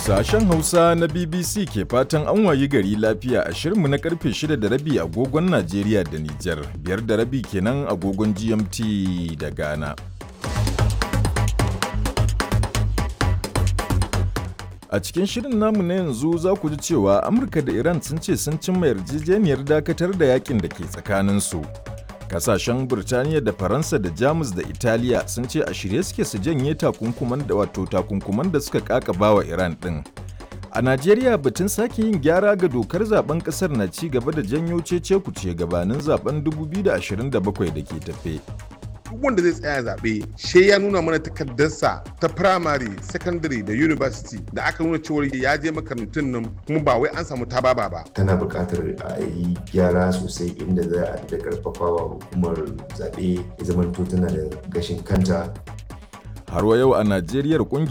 Sashen Hausa na BBC ke fatan an wayi gari lafiya a shirinmu na karfe 6 da rabi agogon Najeriya da Nijar, biyar da rabi kenan agogon GMT da Ghana. A cikin shirin namu na yanzu za ku ji cewa Amurka da Iran sun ce sun cimma yarjejeniyar dakatar da yakin da ke tsakaninsu. Kasashen Burtaniya da Faransa da Jamus da Italiya sun ce a shirye suke su janye takunkuman da wato takunkuman da suka kakaba wa Iran ɗin. A Najeriya batun sake yin gyara ga dokar zaben kasar na ci gaba da janyo cece kuce gabanin zaben 2027 da ke tafe. duk wanda zai tsaya zaɓe she ya nuna mana takardarsa ta primary secondary da university da aka nuna cewar ya je makarantun nan kuma ba wai an samu tababa ba tana buƙatar a yi gyara sosai inda za a da karfafawa hukumar zaɓe ya zamanto tana da gashin kanta Har wa yau a Najeriya